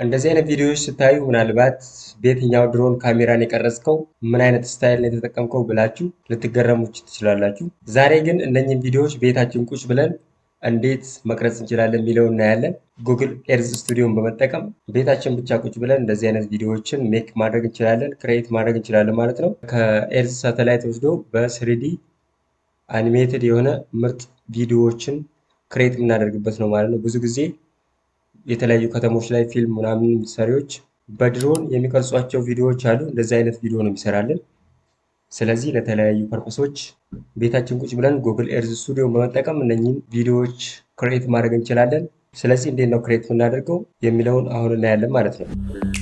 እንደዚህ አይነት ቪዲዮዎች ስታዩ ምናልባት በየትኛው ድሮን ካሜራን የቀረጽከው ምን አይነት ስታይል ነው የተጠቀምከው ብላችሁ ልትገረሙ ትችላላችሁ። ዛሬ ግን እነኝህን ቪዲዮዎች ቤታችን ቁጭ ብለን እንዴት መቅረጽ እንችላለን የሚለው እናያለን። ጉግል ኤርዝ ስቱዲዮን በመጠቀም ቤታችን ብቻ ቁጭ ብለን እንደዚህ አይነት ቪዲዮዎችን ሜክ ማድረግ እንችላለን፣ ክሬት ማድረግ እንችላለን ማለት ነው። ከኤርዝ ሳተላይት ወስዶ በስሪዲ አኒሜትድ የሆነ ምርጥ ቪዲዮዎችን ክሬት የምናደርግበት ነው ማለት ነው። ብዙ ጊዜ የተለያዩ ከተሞች ላይ ፊልም ምናምን ሰሪዎች በድሮን የሚቀርጿቸው ቪዲዮዎች አሉ። እንደዚህ አይነት ቪዲዮ ነው የሚሰራልን። ስለዚህ ለተለያዩ ፐርፐሶች ቤታችን ቁጭ ብለን ጉግል ኤርዝ ስቱዲዮን በመጠቀም እነኝህን ቪዲዮዎች ክሬት ማድረግ እንችላለን። ስለዚህ እንዴት ነው ክሬት የምናደርገው የሚለውን አሁን እናያለን ማለት ነው።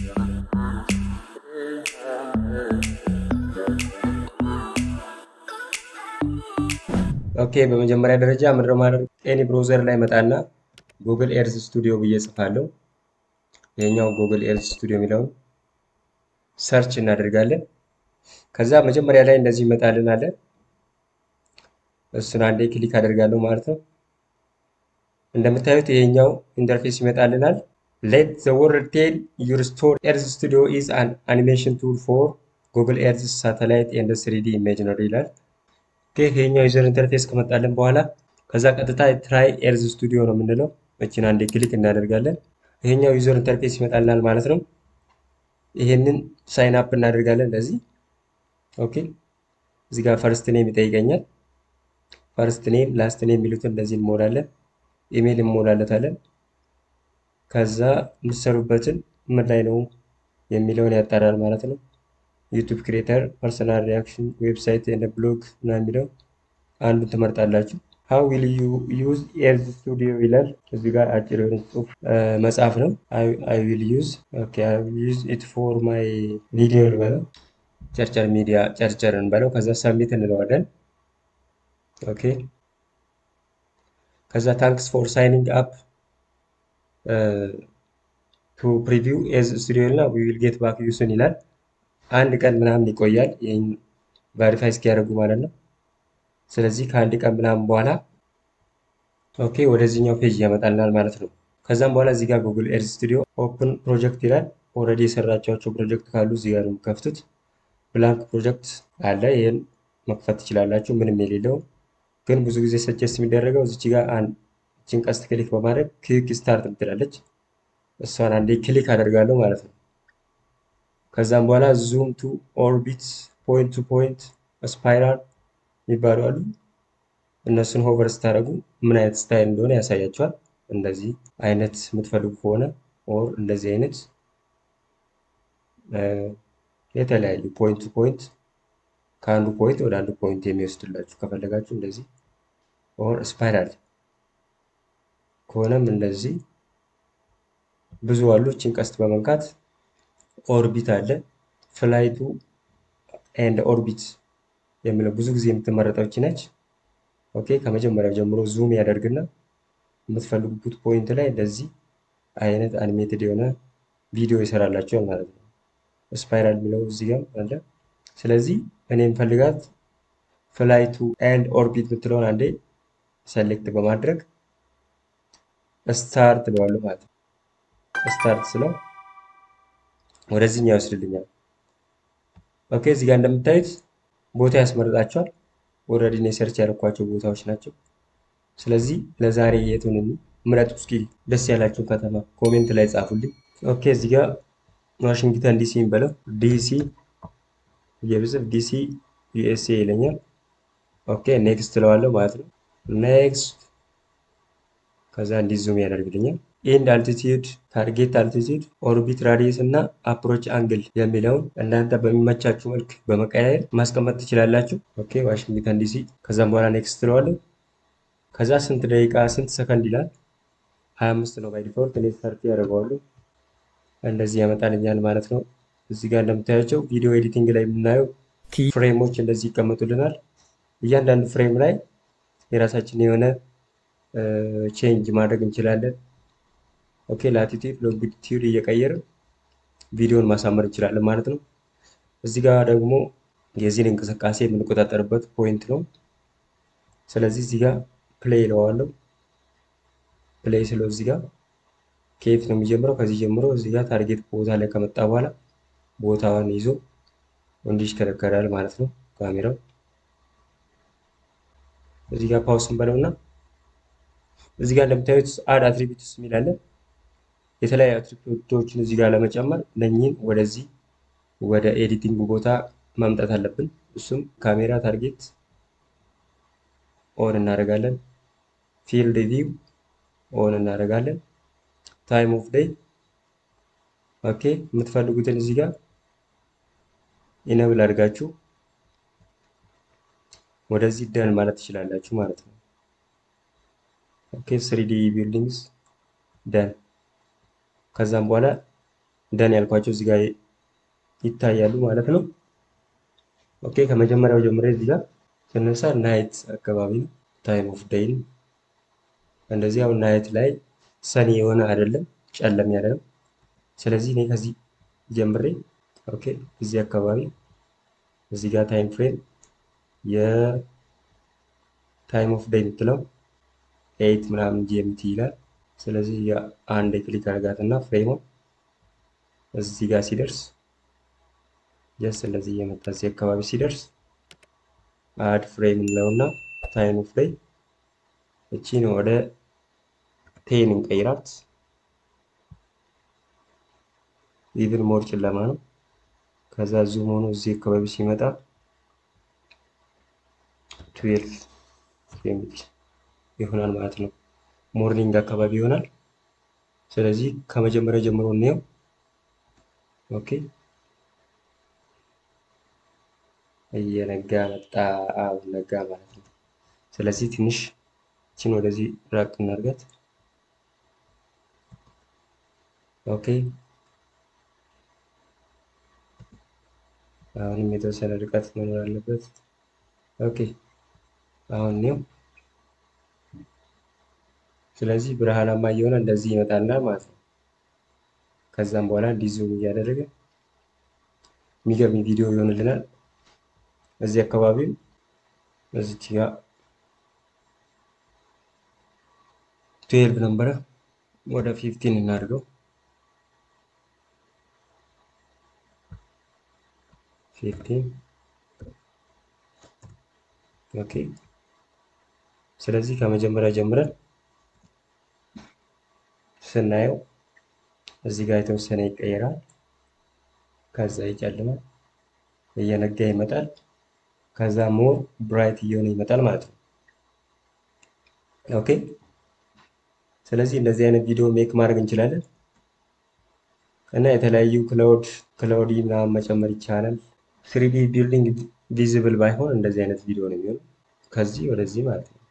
ኦኬ በመጀመሪያ ደረጃ ምንድነው ማድረግ ኤኒ ብሮዘር ላይ መጣና ጉግል ኤርዝ ስቱዲዮ ብዬ ጽፋለሁ። ይሄኛው ጉግል ኤርዝ ስቱዲዮ የሚለውን ሰርች እናደርጋለን። ከዛ መጀመሪያ ላይ እንደዚህ ይመጣልን አለ። እሱን አንዴ ክሊክ አደርጋለሁ ማለት ነው። እንደምታዩት ይሄኛው ኢንተርፌስ ይመጣልናል። ሌት ዘ ወርልድ ቴል ዩር ስቶር ኤርዝ ስቱዲዮ ኢዝ አን አኒሜሽን ቱል ፎር ጉግል ኤርዝ ሳተላይት ኤንድ ስሪዲ ኢሜጅነሪ ይላል። ይሄኛው ዩዘር ኢንተርፌስ ከመጣልን በኋላ ከዛ ቀጥታ ትራይ ኤርዝ ስቱዲዮ ነው የምንለው። እችን አንዴ ክሊክ እናደርጋለን። ይሄኛው ዩዘር ኢንተርፌስ ይመጣልናል ማለት ነው። ይሄንን ሳይን አፕ እናደርጋለን እንደዚህ ኦኬ እዚህ ጋር ፈርስት ኔም ይጠይቀኛል። ፈርስት ኔም ላስት ኔም የሚሉትን እንደዚህ እንሞላለን። ኢሜይል እንሞላለታለን። ከዛ የምትሰሩበትን ምን ላይ ነው የሚለውን ያጣራል ማለት ነው። ዩቱብ ክሬተር፣ ፐርሰናል ሪያክሽን፣ ዌብሳይት እና ብሎግ እና የሚለው አንዱን ትመርጣላችሁ። ሀው ዊል ዩ ዩዝ ኤርዝ ስቱዲዮ ይላል። እዚህ ጋር አጭር የሆነ ጽሁፍ መጽሐፍ ነው። አይ ዊል ዩዝ ኦኬ አይ ዊል ዩዝ ኢት ፎር ማይ ቪዲዮ ልበለው ቸርቸር ሚዲያ ቸርቸር እንበለው። ከዛ ሰሚት እንለዋለን። ኦኬ ከዛ ታንክስ ፎር ሳይኒንግ አፕ ቱ ፕሪቪው ኤርዝ ስቱዲዮ እና ዊ ዊል ጌት ባክ ዩ ሱን ይላል። አንድ ቀን ምናምን ይቆያል ይህን ቫሪፋይ እስኪያደርጉ ማለት ነው። ስለዚህ ከአንድ ቀን ምናምን በኋላ ኦኬ ወደዚህኛው ፔጅ ያመጣልናል ማለት ነው። ከዛም በኋላ እዚህ ጋር ጉግል ኤርዝ ስቱዲዮ ኦፕን ፕሮጀክት ይላል። ኦልሬዲ የሰራቸዋቸው ፕሮጀክት ካሉ እዚህ ጋር ነው የምከፍቱት። ብላንክ ፕሮጀክት አለ። ይህን መክፈት ትችላላችሁ፣ ምንም የሌለው ግን ብዙ ጊዜ ሰጀስት የሚደረገው እዚች ጋር አንቺን ቀስት ክሊክ በማድረግ ክሊክ ስታርት ምትላለች። እሷን አንዴ ክሊክ አደርጋለሁ ማለት ነው። ከዛም በኋላ ዙም ቱ ኦርቢት፣ ፖይንት ቱ ፖይንት፣ ስፓይራል የሚባሉ አሉ። እነሱን ሆቨር ስታደርጉ ምን አይነት ስታይል እንደሆነ ያሳያቸዋል። እንደዚህ አይነት የምትፈልጉ ከሆነ ኦር እንደዚህ አይነት የተለያዩ ፖይንት ቱ ፖይንት ከአንዱ ፖይንት ወደ አንዱ ፖይንት የሚወስድላችሁ ከፈለጋችሁ እንደዚህ ኦር ስፓይራል ከሆነም እንደዚህ ብዙ አሉ። እችን ቀስት በመንካት ኦርቢት አለ ፍላይቱ ኤንድ ኦርቢት የሚለው ብዙ ጊዜ የምትመረጠው እቺ ነች። ኦኬ ከመጀመሪያው ጀምሮ ዙም ያደርግና የምትፈልጉት ፖይንት ላይ እንደዚህ አይነት አኒሜትድ የሆነ ቪዲዮ ይሰራላቸዋል ማለት ነው። ስፓይራል የሚለው እዚህ ጋር አለ። ስለዚህ እኔ የምፈልጋት ፍላይቱ ኤንድ ኦርቢት የምትለውን አንዴ ሰሌክት በማድረግ ስታርት ብለዋለሁ ማለት ነው። ስታርት ስለው ወደዚህኛው ይወስድልኛል። ኦኬ እዚህ ጋር እንደምታዩት ቦታ ያስመርጣቸዋል። ኦልሬዲ እኔ ሰርች ያደረኳቸው ቦታዎች ናቸው። ስለዚህ ለዛሬ የቱን ምረጡ እስኪ ደስ ያላችሁን ከተማ ኮሜንት ላይ ጻፉልኝ። ኦኬ እዚህ ጋር ዋሽንግተን ዲሲ በለው ዲሲ የብጽፍ ዲሲ ዩኤስኤ ይለኛል። ኦኬ ኔክስት ትለዋለሁ ማለት ነው። ኔክስት ከዛ እንዲህ ዙም ያደርግልኛል። ኢንድ አልቲቲዩድ፣ ታርጌት አልቲቲዩድ፣ ኦርቢት ራዲየስ እና አፕሮች አንግል የሚለውን እናንተ በሚመቻችሁ መልክ በመቀያየር ማስቀመጥ ትችላላችሁ። ኦኬ ዋሽንግተን ዲሲ። ከዛም በኋላ ኔክስት ትለዋለሁ። ከዛ ስንት ደቂቃ ስንት ሰከንድ ይላል። 25 ነው ባይ ዲፎልት። እኔ ሰርቲ ያደርገዋለሁ እንደዚህ ያመጣልኛል ማለት ነው። እዚህ ጋር እንደምታያቸው ቪዲዮ ኤዲቲንግ ላይ የምናየው ፍሬሞች እንደዚህ ይቀመጡልናል። እያንዳንዱ ፍሬም ላይ የራሳችን የሆነ ቼንጅ ማድረግ እንችላለን። ኦኬ ላቲቲዩድ ሎንጊቲዩድ እየቀየርን ቪዲዮን ማሳመር እንችላለን ማለት ነው። እዚህ ጋር ደግሞ የዚህን እንቅስቃሴ የምንቆጣጠርበት ፖይንት ነው። ስለዚህ እዚህ ጋር ፕሌይ ይለዋለሁ። ፕሌይ ስለው እዚህ ጋር ከየት ነው የሚጀምረው? ከዚህ ጀምሮ እዚህ ጋር ታርጌት ቦታ ላይ ከመጣ በኋላ ቦታውን ይዞ እንዲሽከረከራል ማለት ነው ካሜራው። እዚህ ጋር ፓውስ እንበለውና እዚህ ጋር እንደምታዩት አድ አትሪቢዩትስ የሚላለን የተለያዩ አትሪቢዩቶችን እዚህ ጋር ለመጨመር እነኚህን ወደዚህ ወደ ኤዲቲንግ ቦታ ማምጣት አለብን። እሱም ካሜራ ታርጌት ኦን እናደርጋለን። ፊልድ ቪው ኦን እናደርጋለን። ታይም ኦፍ ዴይ ኦኬ። የምትፈልጉትን እዚህ ጋር ኢነብል አድርጋችሁ ወደዚህ ደን ማለት ትችላላችሁ ማለት ነው። ኦኬ ስሪዲ ቢልዲንግስ ደን። ከዛም በኋላ ደን ያልኳቸው እዚህ ጋር ይታያሉ ማለት ነው። ኦኬ ከመጀመሪያው ጀምሬ እዚህ ጋር ስነሳ ናይት አካባቢ ነው። ታይም ኦፍ ዴይን እንደዚህ አሁን ናይት ላይ ሰኒ የሆነ አይደለም፣ ጨለም ያለ ነው። ስለዚህ እኔ ከዚህ ጀምሬ ኦኬ እዚህ አካባቢ እዚህ ጋር ታይም ፍሬም የታይም ኦፍ ዴይ የምትለው ኤይት ምናምን ጂኤምቲ ይላል። ስለዚህ አንድ ክሊክ አድርጋት እና ፍሬሟ እዚህ ጋር ሲደርስ ጀስት እንደዚህ እየመጣ እዚህ አካባቢ ሲደርስ አድ ፍሬም እንለውና ታይም ኦፍ ዴይ እቺን ወደ ቴን እንቀይራት። ኢቭን ሞር ጨለማ ነው። ከዛ ዙም ሆኖ እዚህ አካባቢ ሲመጣ ትዌልቭ የሚል ይሆናል ማለት ነው። ሞርኒንግ አካባቢ ይሆናል። ስለዚህ ከመጀመሪያ ጀምሮ እንየው። ኦኬ እየነጋ መጣ። አሁን ነጋ ማለት ነው። ስለዚህ ትንሽ ችን ወደዚህ ራቅ እናድርጋት። ኦኬ አሁንም የተወሰነ ርቀት መኖር አለበት። ኦኬ አሁን ነው። ስለዚህ ብርሃናማ እየሆነ እንደዚህ ይመጣልና ማለት ነው። ከዛም በኋላ እንዲዙም እያደረገ የሚገርም ቪዲዮ ይሆንልናል። እዚህ አካባቢ እዚች ጋር ትዌልቭ ነበረ ወደ ፊፍቲን እናድርገው። ፊፍቲን ኦኬ። ስለዚህ ከመጀመሪያ ጀምረን ስናየው እዚህ ጋር የተወሰነ ይቀየራል። ከዛ ይጨልማል፣ እየነጋ ይመጣል። ከዛ ሞር ብራይት እየሆነ ይመጣል ማለት ነው። ኦኬ። ስለዚህ እንደዚህ አይነት ቪዲዮ ሜክ ማድረግ እንችላለን እና የተለያዩ ክላውድ ክላውዲ ምናምን መጨመር ይቻላል። ስሪዲ ቢልዲንግ ቪዚብል ባይሆን እንደዚህ አይነት ቪዲዮ ነው የሚሆነው ከዚህ ወደዚህ ማለት ነው።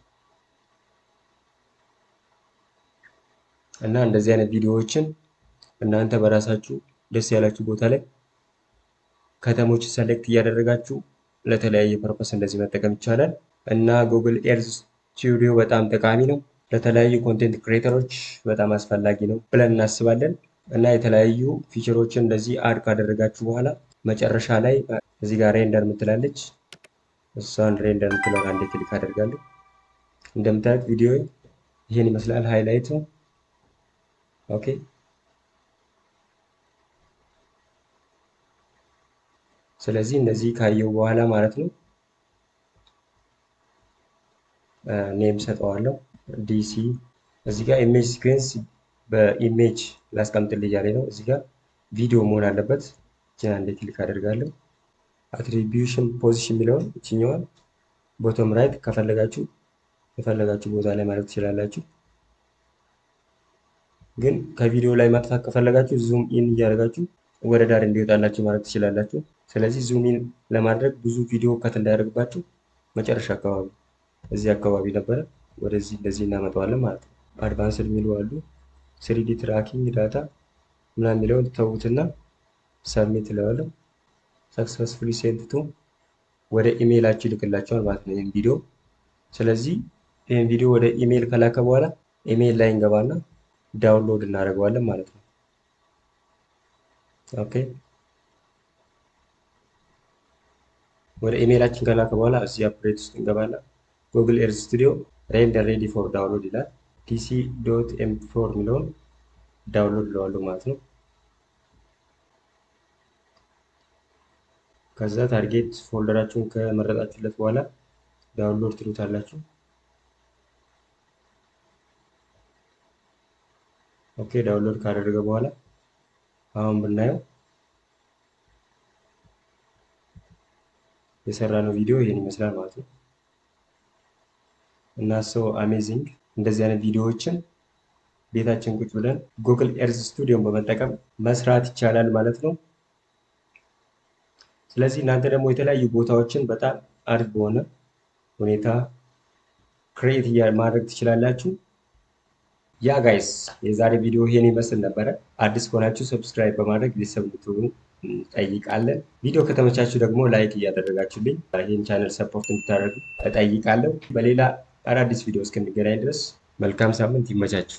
እና እንደዚህ አይነት ቪዲዮዎችን እናንተ በራሳችሁ ደስ ያላችሁ ቦታ ላይ ከተሞች ሰሌክት እያደረጋችሁ ለተለያየ ፐርፐስ እንደዚህ መጠቀም ይቻላል። እና ጉግል ኤርዝ ስቱዲዮ በጣም ጠቃሚ ነው። ለተለያዩ ኮንቴንት ክሬተሮች በጣም አስፈላጊ ነው ብለን እናስባለን። እና የተለያዩ ፊቸሮችን እንደዚህ አድ ካደረጋችሁ በኋላ መጨረሻ ላይ እዚህ ጋር ሬንደር የምትላለች እሷን ሬንደር የምትለውን አንዴ ክሊክ አደርጋለሁ። እንደምታዩት ቪዲዮ ይህን ይመስላል። ሃይላይቱ ኦኬ። ስለዚህ እነዚህ ካየው በኋላ ማለት ነው ኔም ሰጠዋለሁ ዲሲ እዚህ ጋር ኢሜጅ ሲኩዌንስ በኢሜጅ ላስቀምጥልኝ እያለኝ ነው። እዚህ ጋር ቪዲዮ መሆን አለበት። እችን አንዴ ክሊክ አደርጋለሁ። አትሪቢዩሽን ፖዚሽን የሚለውን እችኛዋን ቦቶም ራይት ከፈለጋችሁ የፈለጋችሁ ቦታ ላይ ማለት ትችላላችሁ። ግን ከቪዲዮ ላይ ማጥፋት ከፈለጋችሁ ዙም ኢን እያደረጋችሁ ወደ ዳር እንዲወጣላችሁ ማለት ትችላላችሁ። ስለዚህ ዙም ኢን ለማድረግ ብዙ ቪዲዮ ከት እንዳያደርግባችሁ መጨረሻ አካባቢ እዚህ አካባቢ ነበረ ወደዚህ እንደዚህ እናመጣዋለን ማለት ነው። አድቫንስድ የሚሉ አሉ። ስሪዲ ትራኪንግ ዳታ ምናምን የሚለውን ተዉትና ሰብሚት እለዋለሁ። ሰክሰስፉሊ ሴንት ቱ ወደ ኢሜይላችሁ ይልክላቸዋል ማለት ነው ይህን ቪዲዮ። ስለዚህ ይህን ቪዲዮ ወደ ኢሜይል ከላከ በኋላ ኢሜይል ላይ እንገባና ዳውንሎድ እናደርገዋለን ማለት ነው። ኦኬ ወደ ኢሜይላችን ከላከ በኋላ እዚህ አፕዴት ውስጥ እንገባና ጉግል ኤርዝ ስቱዲዮ ሬንደር ሬዲ ፎር ዳውንሎድ ይላል። ፒሲ ዶት ኤም ፎር የሚለውን ዳውንሎድ ለዋለሁ ማለት ነው። ከዛ ታርጌት ፎልደራችሁን ከመረጣችሁለት በኋላ ዳውንሎድ ትሉታላችሁ። ኦኬ ዳውንሎድ ካደረገ በኋላ አሁን ብናየው የሰራነው ቪዲዮ ይህን ይመስላል ማለት ነው። እና ሰው አሜዚንግ እንደዚህ አይነት ቪዲዮዎችን ቤታችን ቁጭ ብለን ጉግል ኤርዝ ስቱዲዮን በመጠቀም መስራት ይቻላል ማለት ነው። ስለዚህ እናንተ ደግሞ የተለያዩ ቦታዎችን በጣም አሪፍ በሆነ ሁኔታ ክሬት ማድረግ ትችላላችሁ። ያ ጋይስ የዛሬ ቪዲዮ ይሄን ይመስል ነበረ። አዲስ ከሆናችሁ ሰብስክራይብ በማድረግ ቤተሰብ እንድትሆኑ እንጠይቃለን። ቪዲዮ ከተመቻችሁ ደግሞ ላይክ እያደረጋችሁልኝ ይህን ቻነል ሰፖርት እንድታደርጉ እጠይቃለሁ። በሌላ አዳዲስ ቪዲዮ እስክንገናኝ ድረስ መልካም ሳምንት ይመቻችሁ።